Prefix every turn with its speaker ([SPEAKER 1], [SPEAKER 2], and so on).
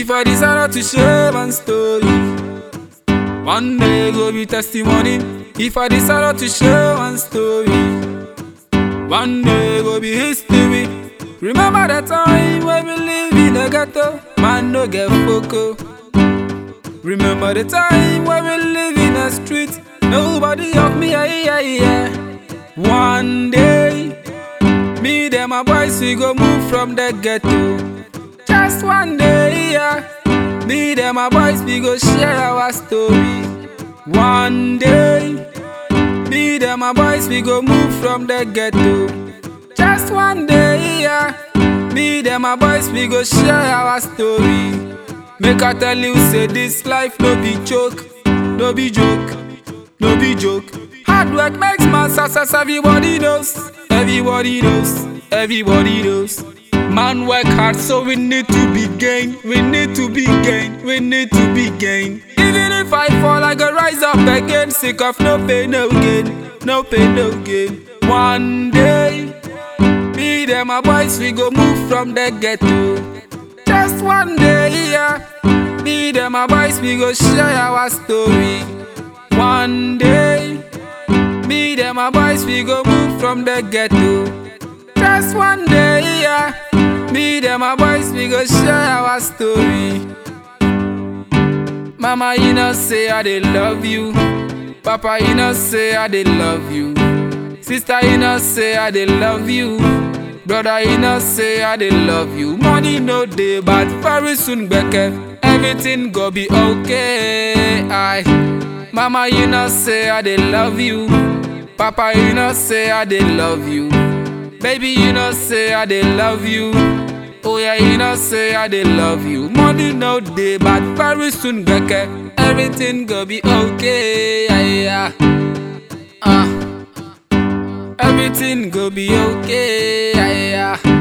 [SPEAKER 1] If I decide to share my story, one day go be testimony. If I decide to share one story, one day go be history. Remember the time when we live in the ghetto, man no get foco. Remember the time when we live in the street, nobody help me, yeah, yeah, yeah. One day, me and my boys we go move from the ghetto. Just one day, yeah. Me and my boys we go share our story. One day, me and my boys we go move from the ghetto. Just one day, yeah. Me and my boys we go share our story. Make I tell you, say this life no be joke, no be joke, no be joke. Hard work makes man success, everybody knows, everybody knows, everybody knows. Man work hard, so we need to be gain, we need to be gain, we need to be gain. Even if I fall, I go rise up again, sick of no pain, no gain, no pain, no gain. One day, me and my boys, we go move from the ghetto. Just one day, yeah. Me and my boys, we go share our story. One day, me and my boys, we go move from the ghetto. Just one day, yeah. Me and my boys, we go share our story. Mama, you know, say I dey love you. Papa, you know, say I dey love you. Sister, you know, say I dey love you. Brother, you know, say I dey love you. Money no day, but very soon, Becca, everything go be okay. I, Mama, you know, say I dey love you. Papa, you know, say I dey love you. Baby, you know, say I dey love you. Oh yeah, you know, say I dey love you. Money no day, but very soon, Becca, everything go be okay. Yeah, yeah. Uh. Everything go be okay. Yeah, yeah.